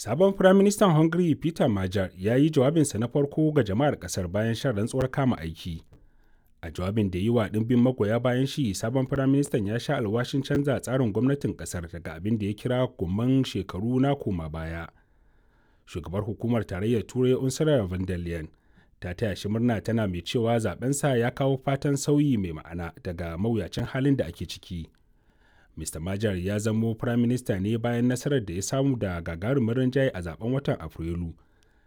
Sabon Firaministan Hungary Peter Major ya yi jawabinsa na farko ga jama'ar ƙasar bayan shan rantsuwar kama aiki. A jawabin da yi wa ɗimbin magoya bayan shi, sabon Firaministan ya sha alwashin canza tsarin gwamnatin ƙasar daga abin da ya kira gomman shekaru na koma baya. Shugabar hukumar tarayyar Turai Ursula von der Leyen ta taya shi murna tana mai cewa zabensa ya kawo fatan sauyi mai ma'ana daga mawuyacin halin da ake ciki. Mr. Major ya zamo firaminista ne bayan nasarar da ya samu da gagarumin rinjaye a zaben watan Afrilu,